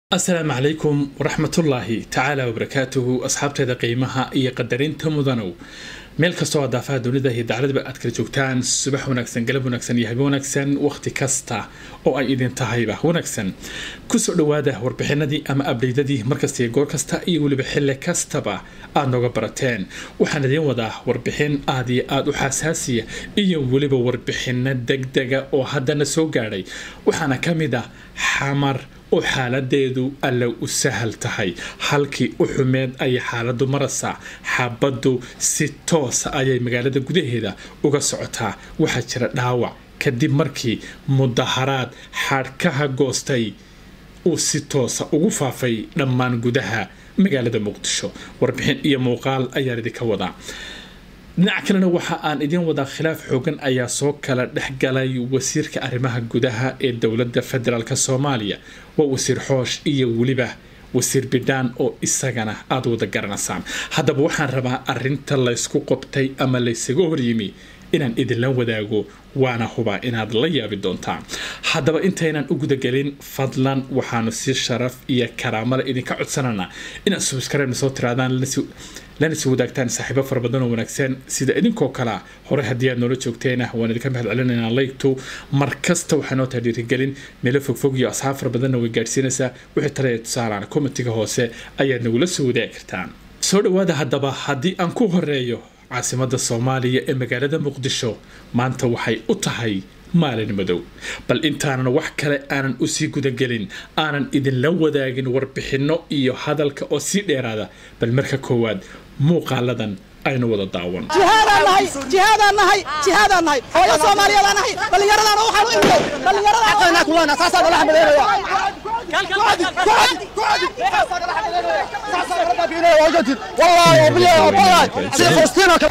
asalaamu calaykum waraxmatullaahi tacaala wabarakaatuhu asxaabteeda qiimaha iyo qadarinta mudanow meel kastoo aad daafaha dunida iyo dacladaba aad kala joogtaan subax wanaagsan galab wanaagsan iyo habe wanaagsan wakhti kasta oo ay idin tahayba wanaagsan kusoo dhowaada warbixinadii ama abdheydadii markasta iyo goor kasta iyo weliba xilli kastaba aad nooga barateen waxaan idiin wadaa warbixin aad iyo aada u xasaasiya iyo weliba warbixino degdega oo haddana soo gaadhay waxaana ka mid ah xamar oo xaaladeedu alla u sahal tahay halkii u xumeed ayay xaaladu maraysaa xabaddu si toosa ayay magaalada gudaheeda uga socotaa waxaa jira dhaawac kadib markii mudaharaad xadhkaha goostay uu si toosa ugu faafay dhammaan gudaha magaalada muqdisho warbixin iyo muuqaal ayaan idinka wadaa dhinaca kalena waxa aan idiin wadaa khilaaf xoogan ayaa soo kala dhexgalay wasiirka arrimaha gudaha ee dowladda federaalk soomaaliya waa wasiir xoosh iyo weliba wasiir bidhaan oo isagana aada wada garanaysaan haddaba waxaan rabaa arinta laysku qobtay ama laysaga horyimi inaan idinla wadaago waana hubaa inaad la yaabi doontaan haddaba intaynan u gudagelin fadlan waxaanu si sharaf iyo karaamale idinka codsananaa inaad subscribe soo tiraadaan lana si wadaagtaan saaxiibo fara badan oo wanaagsan sida idinkoo kalea hore haddii aad noola joogteena waan idinka mahad celinaynaa laygtu mar kasta waxaa noo taha dhiirigelin meelo fogfog iyo asxaab fara badanna way gaadhsiinaysaa wixii talaya tusaalaan komitiga hoose ayaad nagula soo wadaagi kartaan soo dhowaada haddaba haddii aan ku horeeyo caasimada soomaaliya ee magaalada muqdisho maanta waxay u tahay maalin madow bal intaanan wax kale aanan usii gudagelin aanan idinla wadaagin warbixinno iyo hadalka oo sii dheeraada bal marka koowaad muuqaaladan aynu wada daawan hooyo soomaaliyeed nahay dhallinyaradana waxaan u imday dhallinyaradana kulana saasaa nala xamadeynaya wallahi wabillahi wallahi sida falastiin oo kale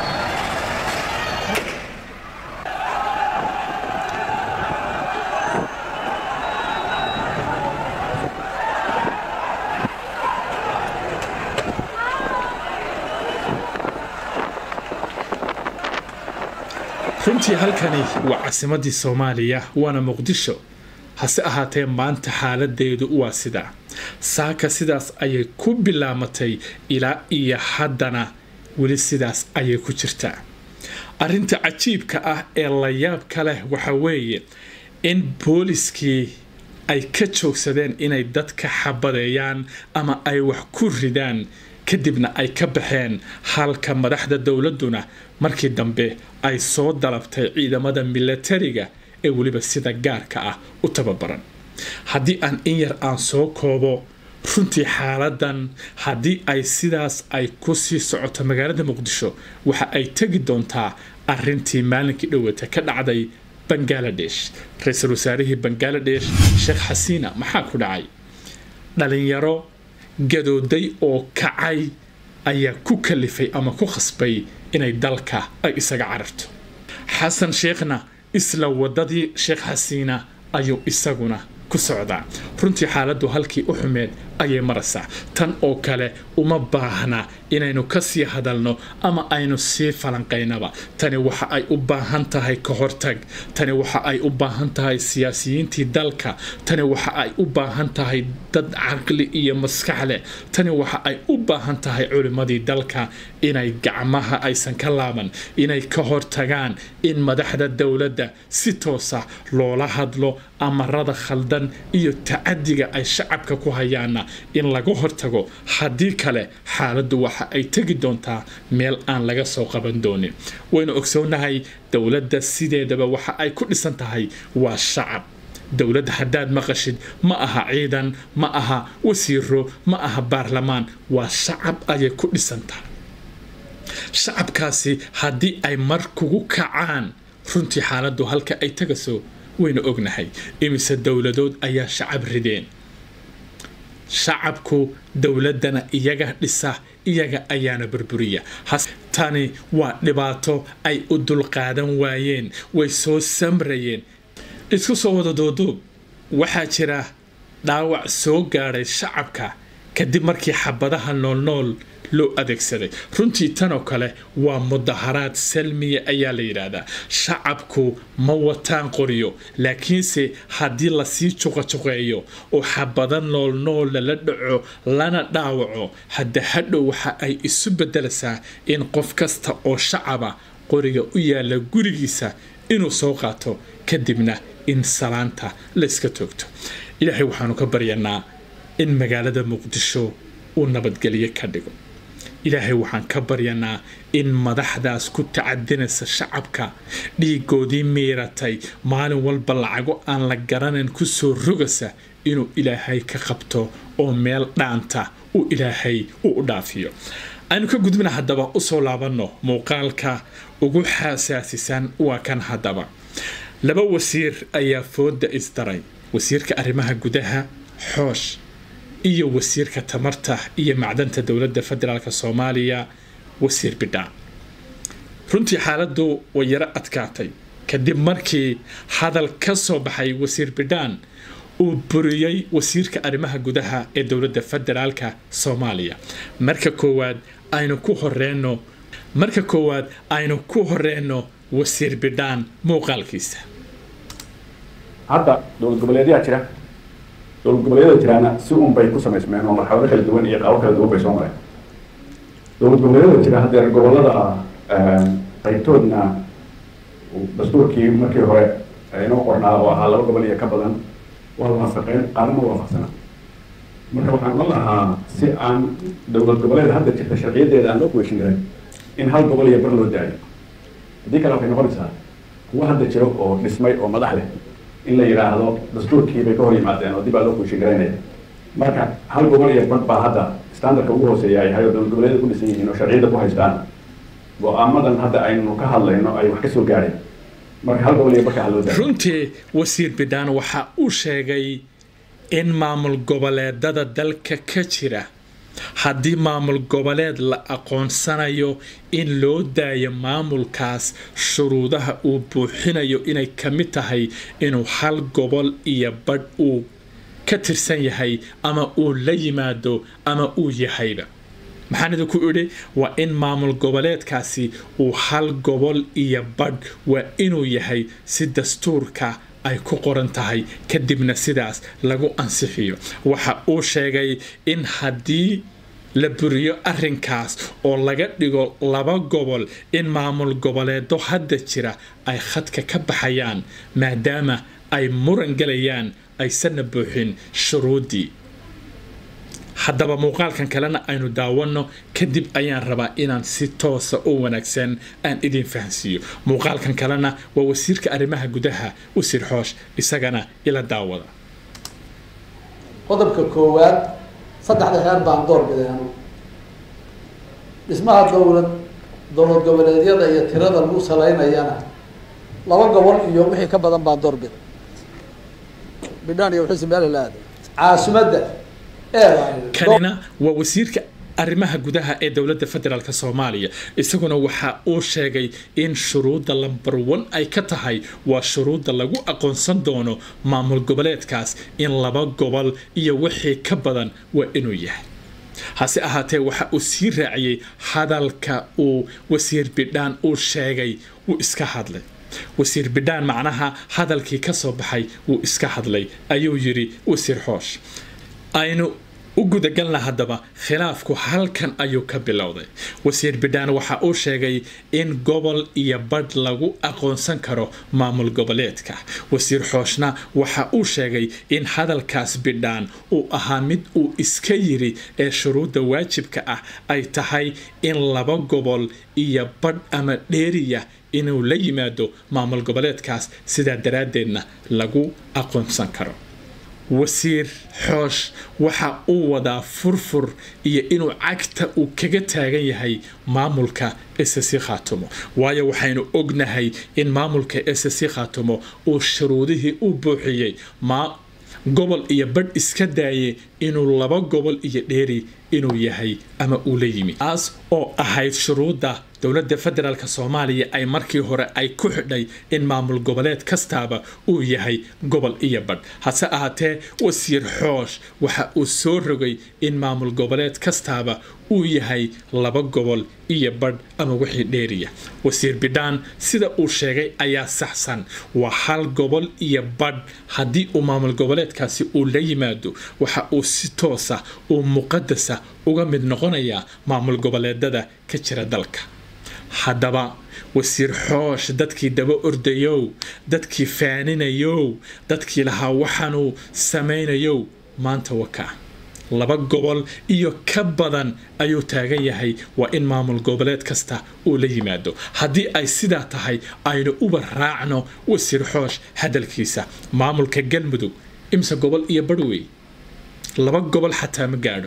runtii halkani waa caasimadii soomaaliya waana muqdisho hase ahaatee maanta xaaladeedu waa sidaa saaka sidaas ayay ku bilaamatay ilaa iyo haddana weli sidaas ayay ku jirtaa arrinta cajiibka ah ee layaabka leh waxa weeye in booliskii ay ka joogsadeen inay dadka xabadeeyaan ama ay wax ku ridaan kadibna ay ka baxeen halka madaxda dowladduna markii dambe ay soo dalabtay ciidamada milatariga ee weliba sida gaarka ah u tababaran haddii aan in yar aan soo koobo runtii xaaladan haddii ay sidaas ay ku sii socoto magaalada muqdisho waxa ay tegi doontaa arintii maalinkii dhowata ka dhacday bangaladesh ra-iisul wasaarihii bangaladesh sheekh xasiina maxaa ku dhacay dhalinyaro gadooday oo kacay ayaa ku kalifay ama ku khasbay inay dalka ay isaga cararto xasan sheekhna isla wadadii sheekh xasiina ayuu isaguna ku socdaa runtii xaaladdu halkii u xumeed ayay maraysaa tan oo kale uma baahna inaynu ka sii hadalno ama aynu sii falanqaynaba tani waxa ay u baahan tahay ka hortag tani waxa ay u baahan tahay siyaasiyiintii dalka tani waxa ay u baahan tahay dad caqli iyo maskax leh tani waxa ay u baahan tahay culimmadii dalka inay gacmaha aysan ka laaban inay ka hortagaan in madaxda dowladda si toosa loola hadlo amarada khaldan iyo tacadiga ay shacabka ku hayaana in laga hortago haddii kale xaaladdu waxa ay tegi doontaa meel aan laga soo qaban doonin waynu ogsoonahay dowladda sideedaba waxa ay ku dhisan tahay waa shacab dowladda haddaad maqashid ma aha ciidan ma aha wasiiro ma aha baarlamaan waa shacab ayay ku dhisan tahay shacabkaasi haddii ay mar kugu kacaan runtii xaaladdu halka ay tagaso waynu ognahay imise dowladood ayaa shacab rideen shacabku dowladdana iyaga dhisa iyaga ayaana burburiya tani waa dhibaato ay u dulqaadan waayeen way soo samrayeen isku soo wada duuduub waxaa jira dhaawac soo gaadhay shacabka kadib markii xabadaha noolnool loo adeegsaday runtii tanoo kale waa mudaharaad salmiya ayaa la yidhaahdaa shacabku ma wataan qoriyo laakiinse haddii lasii juqajuqeeyo oo xabado noolnool lala dhaco lana dhaawaco hadda hadhow waxa ay isu bedelaysaa in qof kasta oo shacaba qoriga u yaala gurigiisa inuu soo qaato kadibna in salaanta layska toogto ilaahay waxaanu ka baryanaa in magaalada muqdisho uu nabadgelyo ka dhigo ilaahay waxaan ka baryanaa in madaxdaas ku tacadinaysa shacabka dhiigoodii miiratay maalin walba lacago aan la garanayn kusoo rogasa inuu ilaahay ka qabto oo meel dhaanta uu ilaahay uu u dhaafiyo aynu ka gudbina haddaba usoo laabanno muuqaalka ugu xasaasisan waa kan haddaba laba wasiir ayaa fooda isdaray wasiirka arrimaha gudaha xoosh iyo wasiirka tamarta iyo macdanta dowladda federaalk soomaaliya wasiir bidhaan runtii xaaladdu way yaro adkaatay kadib markii hadal ka soo baxay wasiir bidhaan uu buriyey wasiirka arrimaha gudaha ee dowladda federaalka soomaaliya marka koowaad aynu ku horeyno marka koowaad aynu ku horeyno wasiir bidhaan muuqaalkiisa hadda dowlad goboleedyaa jira dowlad goboleedyada jiraana si un bay ku samaysmeen oo marxalado kala duwan iyo qaabo kala duwan bay soo mareen dowlad goboleedyada jira haddee gobolada qaybtoodna dastuurkii markii hore inoo qornaa oo ahaa laba gobol iyo ka badan waa la waafaqeen qaarna ma waafaqsana marka waxaan oran lahaa si aan dowlad goboleed hadda jirta sharciyadeeda aan loo kuweyshin karin in hal gobol iyo bar loo daayo haddii kale waxay noqonaysaa kuwa hadda jiro oo dhismay oo madax leh in la yidhaahdo dastuurkii bay ka hor yimaadeen oo dib baa loo kuushin garaynaya marka hal gobol iyo bar baa hadda standardka ugu hooseeya ay yahay oo dowlad goboleedyada ku dhisan yihiin oo sharciyada ku haystaan go-aamadan hadda aynu ka hadlayno ay wax ka soo gaadheen marka hal gobol iyo barka haloo daayo runtii wasiir bidhaan waxa uu sheegay in maamul goboleedada dalka ka jira haddii maamul goboleed la aqoonsanayo in loo daayo maamulkaas shuruudaha uu buuxinayo inay ka mid tahay inuu hal gobol iyo badh uu ka tirsan yahay ama uu la yimaado ama uu yahayba maxaan idinku idhi waa in maamul goboleedkaasi uu hal gobol iyo badh waa inuu yahay si dastuurka ay ku qoran tahay kadibna sidaas lagu ansixiyo waxa uu sheegay in haddii la buriyo arrinkaas oo laga dhigo laba gobol in maamul goboleedo hadda jira ay khadka ka baxayaan maadaama ay muran galayaan aysanna buuxin shuruuddii haddaba muuqaalkan kalena aynu daawanno kadib ayaan rabaa inaan si toosa oo wanaagsan aan idin fahansiiyo muuqaalkan kalena waa wasiirka arrimaha gudaha wasiir xoosh isagana ila daawada qodobka koowaad saddexda heer baan door biday anugu dhismaha dowlad dowlad goboleedyada iyo tirada lagu salaynayana laba gobol iyo wixii ka badan baan door biday bidhaan iyo wixii meel la aaday caasimadda kanina waa wasiirka arrimaha gudaha ee dowladda federaalk soomaaliya isaguna waxa uu sheegay in shuruudda lambar one ay ka tahay waa shuruudda lagu aqoonsan doono maamul goboleedkaas in laba gobol iyo wixii ka badan waa inuu yahay hase ahaatee waxa uu sii raaciyey hadalka uu wasiir bidhaan uu sheegay wuu iska hadlay wasiir bidhaan macnaha hadalkii ka soo baxay wuu iska hadlay ayuu yidhi wasiir xoosh aynu u gudagalna haddaba khilaafku halkan ayuu ka bilowday wasiir bidhaan waxa uu sheegay in gobol iyo badh lagu aqoonsan karo maamul goboleedka wasiir xooshna waxa uu sheegay in hadalkaas bidhaan uu ahaa mid uu iska yiri ee shuruudda waajibka ah ay tahay in laba gobol iyo badh ama dheeriya inuu la yimaado maamul goboleedkaas sidaa daraaddeedna lagu aqoonsan karo wasiir xoosh waxa uu wadaa furfur iyo inuu cagta uu kaga taagan yahay maamulka ssc khaatumo waayo waxaynu ognahay in maamulka ssc khaatumo uu shuruudihii u buuxiyey gobol iyo badh iska daayay inuu laba gobol iyo dheeri inuu yahay ama uu la yimi taas oo ahayd shuruudda dowladda federaalk soomaaliya ay markii hore ay ku xidhay in maamul goboleed kastaaba uu yahay gobol iyo badh hase ahaatee wasiir xoosh waxa uu soo rogay in maamul goboleed kastaaba uu yahay laba gobol iyo badh ama wixii dheeriya wasiir bidhaan sida uu sheegay ayaa saxsan waa hal gobol iyo badh haddii uu maamul goboleedkaasi uu la yimaado waxa uu si toosa uu muqadasa uga mid noqonayaa maamul goboleedada ka jira dalka haddaba wasiir xoosh dadkii daba ordayow dadkii faaninayow dadkii lahaa waxaanuu samaynayow maanta wakaa laba gobol iyo ka badan ayuu taagan yahay waa in maamul goboleed kasta uu la yimaado haddii ay sidaa tahay aynu uba raacno wasiir xoosh hadalkiisa maamulka galmudug imse gobol iyo badhwey laba gobol xataa ma gaadho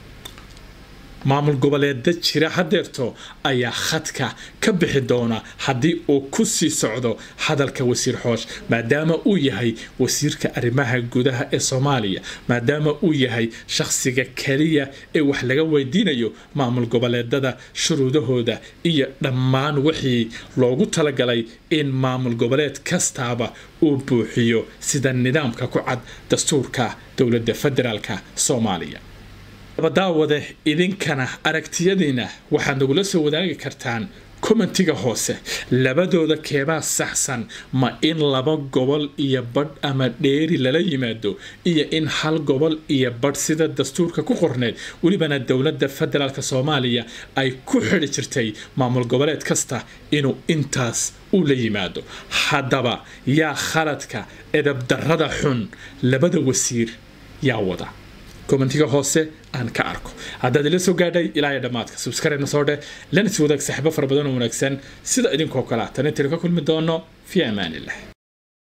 maamul goboleeda jira hadeerto ayaa khadka ka bixi doona haddii uu ku sii socdo hadalka wasiir xoosh maadaama uu yahay wasiirka arrimaha gudaha ee soomaaliya maadaama uu yahay shakhsiga keliya ee wax laga weydiinayo maamul goboleedada shuruudahooda iyo dhammaan wixii loogu talagalay in maamul goboleed kastaaba uu buuxiyo sida nidaamka ku cad dastuurka dowladda federaalk soomaaliya daawade idinkana aragtiyadiina waxaad nagula soo wadaagi kartaan kommentiga hoose labadooda keebaa saxsan ma in laba gobol iyo badh ama dheeri lala yimaado iyo in hal gobol iyo badh sida dastuurka ku qorneed welibana dowladda federaalk soomaaliya ay ku xidhi jirtay maamul goboleed kasta inuu intaas u la yimaado haddaba yaa khaladka edabdarrada xun labada wasiir yaa wada kommentiga hoose aan ka arko haddaad ila soo gaadhay ilaa iyo dhammaadka subscribe na soo dheh lana is wadaag saaxiibo fara badan oo wanaagsan sida idinkoo kale tan intaynu ka kulmi doono fi amaanillah